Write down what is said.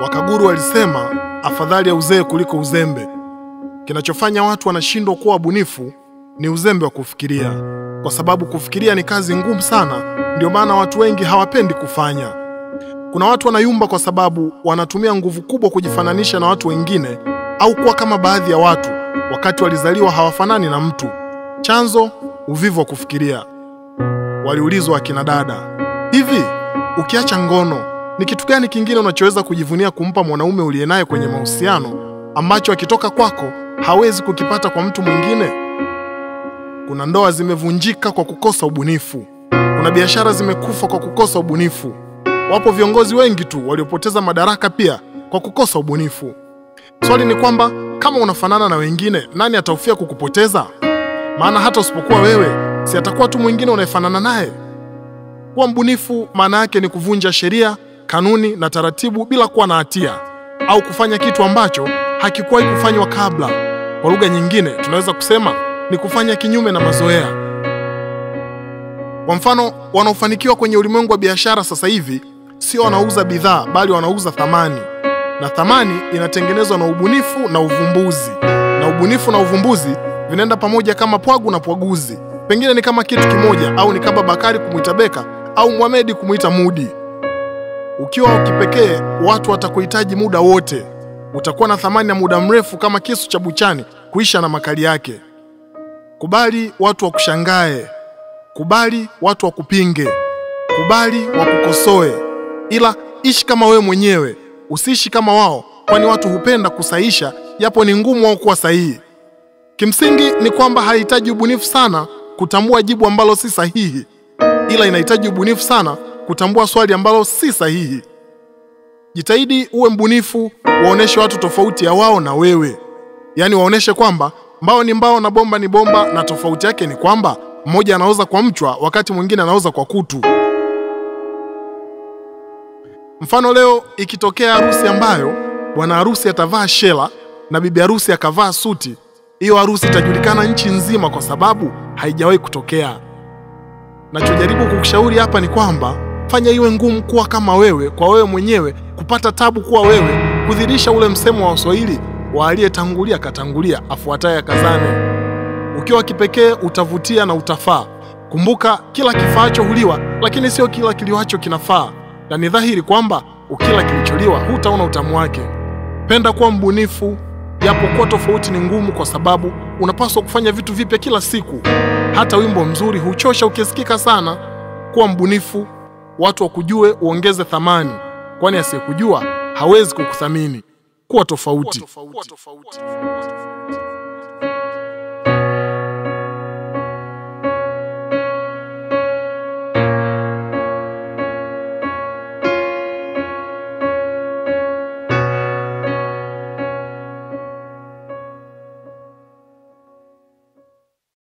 Wakaguru walisema afadhali ya uzee kuliko uzembe. Kinachofanya watu wanashindwa kuwa wabunifu ni uzembe wa kufikiria, kwa sababu kufikiria ni kazi ngumu sana. Ndio maana watu wengi hawapendi kufanya. Kuna watu wanayumba kwa sababu wanatumia nguvu kubwa kujifananisha na watu wengine au kuwa kama baadhi ya watu, wakati walizaliwa hawafanani na mtu. Chanzo, uvivu wa kufikiria. Waliulizwa akina dada, hivi ukiacha ngono ni kitu gani kingine unachoweza kujivunia kumpa mwanaume uliye naye kwenye mahusiano ambacho akitoka kwako hawezi kukipata kwa mtu mwingine? Kuna ndoa zimevunjika kwa kukosa ubunifu. Kuna biashara zimekufa kwa kukosa ubunifu. Wapo viongozi wengi tu waliopoteza madaraka pia kwa kukosa ubunifu. Swali ni kwamba kama unafanana na wengine, nani atahofia kukupoteza? Maana hata usipokuwa wewe, si atakuwa tu mwingine unayefanana naye. Kuwa mbunifu maana yake ni kuvunja sheria, kanuni na taratibu bila kuwa na hatia au kufanya kitu ambacho hakikuwahi kufanywa kabla. Kwa lugha nyingine, tunaweza kusema ni kufanya kinyume na mazoea. Kwa mfano, wanaofanikiwa kwenye ulimwengu wa biashara sasa hivi sio wanauza bidhaa, bali wanauza thamani, na thamani inatengenezwa na ubunifu na uvumbuzi, na ubunifu na uvumbuzi vinaenda pamoja kama pwagu na pwaguzi. Pengine ni kama kitu kimoja, au ni kama Bakari kumwita Beka au Mohamed kumwita Mudi. Ukiwa wa kipekee, watu watakuhitaji muda wote. Utakuwa na thamani ya muda mrefu kama kisu cha buchani kuisha na makali yake. Kubali watu wakushangae, kubali watu wakupinge, kubali wakukosoe, ila ishi kama wewe mwenyewe, usiishi kama wao, kwani watu hupenda kusahisha japo ni ngumu wao kuwa sahihi. Kimsingi ni kwamba hahitaji ubunifu sana kutambua jibu ambalo si sahihi, ila inahitaji ubunifu sana kutambua swali ambalo si sahihi. Jitahidi uwe mbunifu, waoneshe watu tofauti ya wao na wewe, yaani waoneshe kwamba mbao ni mbao na bomba ni bomba, na tofauti yake ni kwamba mmoja anaoza kwa mchwa wakati mwingine anaoza kwa kutu. Mfano, leo ikitokea harusi ambayo bwana harusi atavaa shela na bibi harusi akavaa suti, hiyo harusi itajulikana nchi nzima kwa sababu haijawahi kutokea. Nachojaribu kukushauri hapa ni kwamba fanya iwe ngumu kuwa kama wewe, kwa wewe mwenyewe, kupata tabu kuwa wewe, kudhirisha ule msemo wa Waswahili wa aliyetangulia katangulia, afuataye akazane. Ukiwa kipekee utavutia na utafaa. Kumbuka, kila kifaacho huliwa, lakini sio kila kiliwacho kinafaa, na ni dhahiri kwamba ukila kilicholiwa hutaona utamu wake. Penda kuwa mbunifu, japo kuwa tofauti ni ngumu, kwa sababu unapaswa kufanya vitu vipya kila siku. Hata wimbo mzuri huchosha ukisikika sana. Kuwa mbunifu, watu wakujue, uongeze thamani, kwani asiyekujua hawezi kukuthamini. Kuwa tofauti. Kuwa tofauti.